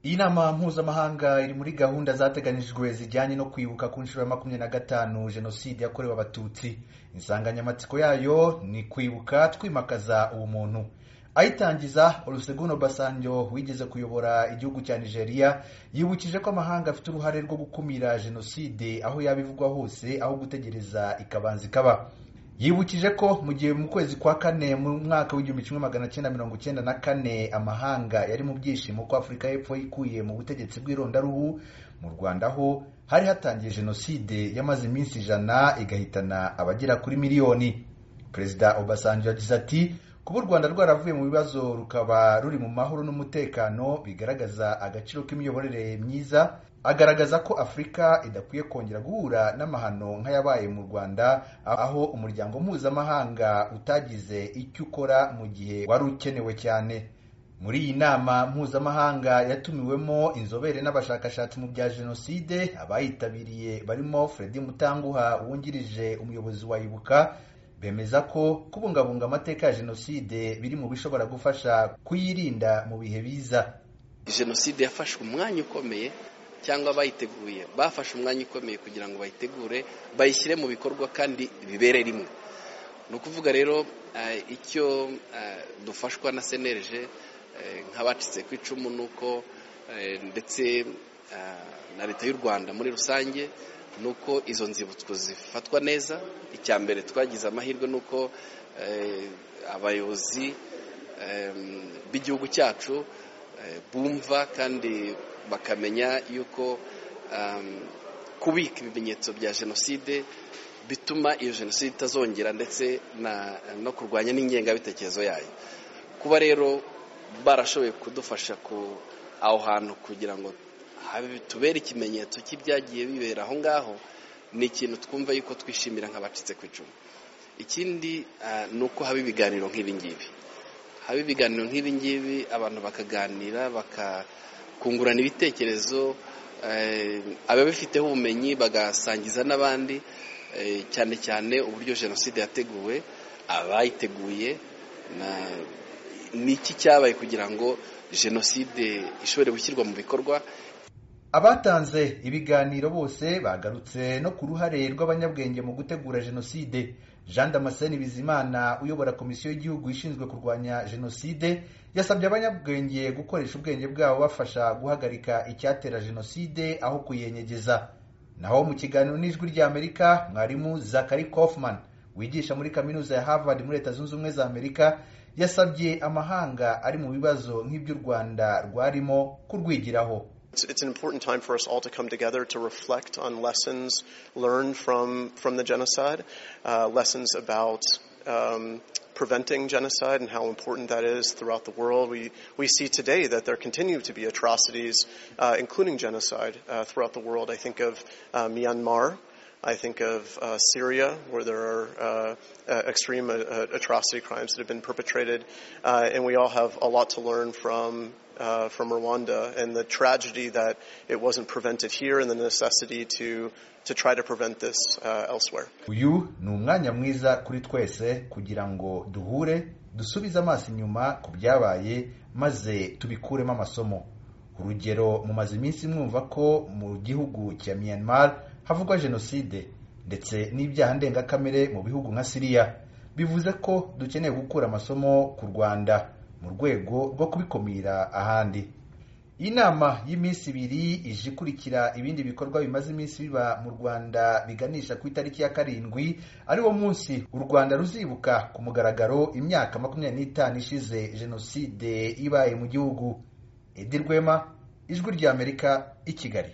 Iyi nama mpuzamahanga iri muri gahunda zateganijwe zijyanye no kwibuka ku nshuro ya makumyabiri na gatanu jenoside yakorewe abatutsi insanganyamatsiko yayo ni kwibuka twimakaza ubumuntu ayitangiza oluseguno basanjo wigeze kuyobora igihugu cya nigeria yibukije ko amahanga afite uruhare rwo gukumira jenoside aho yaba ivugwa hose aho gutegereza ikabanza ikaba yibukije ko mu gihe mu kwezi kwa kane mu mwaka w'igihumbi kimwe magana cyenda mirongo cyenda na kane amahanga yari mu byishimo ko afurika y'epfo yikuye mu butegetsi bw'irondaruhu mu rwanda ho hari hatangiye jenoside yamaze iminsi ijana igahitana abagera kuri miliyoni perezida obasanjo yagize ati kuba u rwanda rwaravuye mu bibazo rukaba ruri mu mahoro n'umutekano bigaragaza agaciro k'imiyoborere myiza agaragaza ko afurika idakwiye kongera guhura n'amahano nk'ayabaye mu rwanda aho umuryango mpuzamahanga utagize icyo ukora mu gihe wari ukenewe cyane muri iyi nama mpuzamahanga yatumiwemo inzobere n'abashakashatsi mu bya jenoside abayitabiriye barimo fredi mutanguha wungirije umuyobozi wa ibuka bemeza ko kubungabunga amateka ya jenoside biri mu bishobora gufasha kuyirinda mu bihe biza jenoside yafashe umwanya ukomeye cyangwa abayiteguye bafashe umwanya ukomeye kugira ngo bayitegure bayishyire mu bikorwa kandi bibere rimwe ni ukuvuga rero icyo dufashwa na senereje nk'abacitse ku icumu ni uko ndetse na leta y'u rwanda muri rusange ni uko izo nzibutso zifatwa neza icya mbere twagize amahirwe ni uko abayobozi b'igihugu cyacu bumva kandi bakamenya yuko kubika ibimenyetso bya jenoside bituma iyo jenoside itazongera ndetse no kurwanya n'ingengabitekerezo yayo kuba rero barashoboye kudufasha aho hantu kugira ngo tubere ikimenyetso cy'ibyagiye bibera aho ngaho ni ikintu twumva yuko twishimira nk'abacitse ku icumu ikindi ni uko haba ibiganiro nk'ibingibi haba ibiganiro nk'ibingibi abantu bakaganira bakakungurana ibitekerezo ababifiteho ubumenyi bagasangiza n'abandi cyane cyane uburyo jenoside yateguwe abayiteguye ni iki cyabaye kugira ngo jenoside ishobore gushyirwa mu bikorwa abatanze ibiganiro bose bagarutse no ku ruhare rw'abanyabwenge mu gutegura jenoside jean damascene bizimana uyobora komisiyo y'igihugu ishinzwe kurwanya jenoside yasabye abanyabwenge gukoresha ubwenge bwabo bafasha guhagarika icyatera jenoside aho kuyenyegeza naho mu kiganiro n'ijwi ry'amerika mwarimu zakari kaufman wigisha muri kaminuza ya harvard muri leta zunze ubumwe za amerika yasabye amahanga ari mu bibazo nk'iby'u rwanda rwarimo kurwigiraho It's, it's, an important time for us all to come together to reflect on lessons learned from from the genocide, uh, lessons about um, preventing genocide and how important that is throughout the world. We we see today that there continue to be atrocities, uh, including genocide, uh, throughout the world. I think of Myanmar. I think of uh, Syria, where there are uh, uh, extreme atrocity crimes that have been perpetrated, and we all have a lot to learn from from Rwanda and the tragedy that it wasn't prevented here, and the necessity to to try to prevent this elsewhere. uyu ni umwanya mwiza kuri twese kugira ngo duhure dusubize amaso inyuma ku byabaye maze tubikuremo amasomo urugero mumaze iminsi mwumva ko mu gihugu cya myanmar havugwa jenoside ndetse n'ibyaha ndengakamere mu bihugu nka siriya bivuze ko dukeneye gukura amasomo ku rwanda mu rwego rwo kubikumira ahandi inama y'iminsi ibiri ije ikurikira ibindi bikorwa bimaze iminsi biba mu rwanda biganisha ku itariki ya karindwi ari wo munsi u rwanda ruzibuka ku mugaragaro imyaka makumyabiri n'itanu ishize jenoside ibaye mu gihugu edi rwema ijwi ry'amerika i kigali